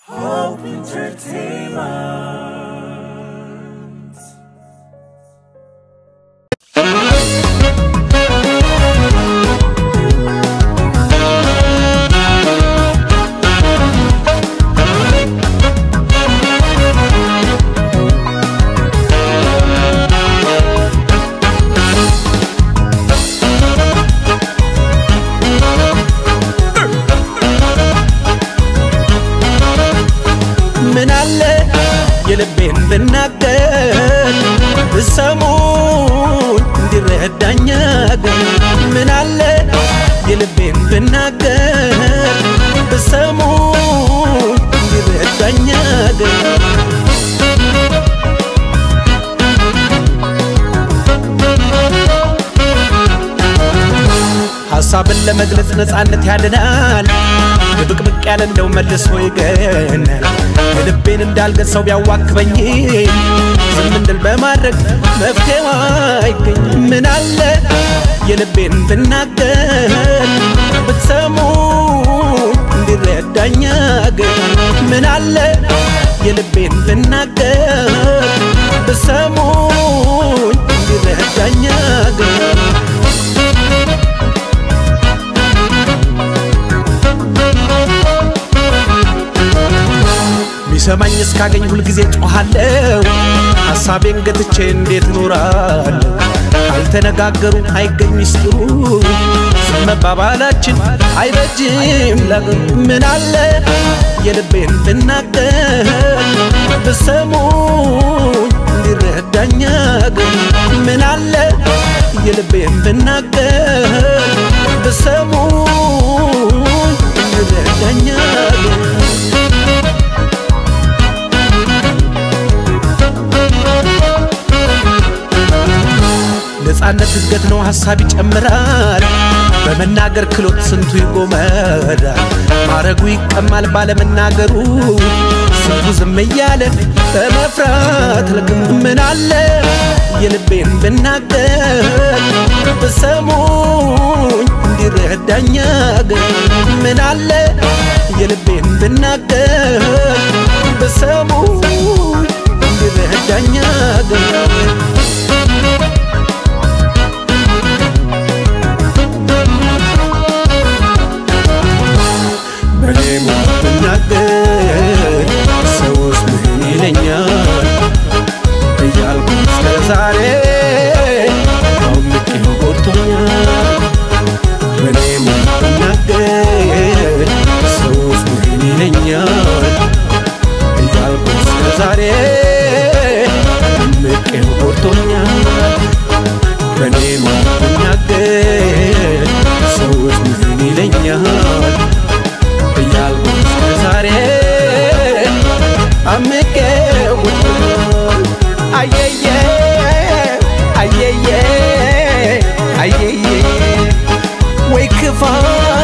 Hope Entertainment. ምን አለ የልቤን ብናገር ብሰሙኝ እንዲረዳኝ ግን ምን አለ የልቤን ብናገር ብሰሙኝ እንዲረዳኝ ግን ሐሳብን ለመግለጽ ነፃነት ያድናል ድብቅብቅ ያለ እንደው መልሶ ይገናል የልቤን እንዳልገልጸው ቢያዋክበኝ ዝም እንድል በማድረግ መፍትሄው አይገኝ ምን አለ የልቤን ብናገር ብትሰሙኝ እንዲረዳኝ ግን ምን አለ የልቤን ብናገር ብትሰሙኝ እንዲረዳኝ ግን ሚሰማኝ እስካገኝ ሁልጊዜ ጮኻለሁ ሐሳቤን ገትቼ እንዴት እኖራለሁ ካልተነጋገሩ አይገኝ ሚስጥሩ ዝም መባባላችን አይበጅም ለግሩ ምን አለ የልቤን ብናገር ብሰሙኝ እንዲረዳኝ ግን ምን አለ የልቤን ብናገር ብሰሙኝ እንዲረዳኝ ግን ነፃነት እድገት ነው ሐሳብ ይጨምራል በመናገር ክሎት ስንቱ ይጎመራል ማረጉ ይቀማል ባለመናገሩ ስንቱ ዝም እያለ በመፍራት ልግም ምን አለ የልቤን ብናገር ብሰሙኝ እንዲረዳኝ ግን ምን አለ የልቤን ብናገር ብሰሙኝ እንዲረዳኝ ግን በኔ ሞት ብናገር ሰውስ ምን ይለኛል እያልኩ እስከ ዛሬ አውቄ ጎድቶኛል በኔ ሞት ብናገር ሰውስ ምን ይለኛል እያልኩ እስከ ዛሬ አምቄ ጎድቶኛል በኔ ሞት ብናገር ሰውስ ምን ይለኛል እያልኩ እስከ ዛሬ አምቄ ውጥል አየየ አየየ አየየ ወይ ክፋት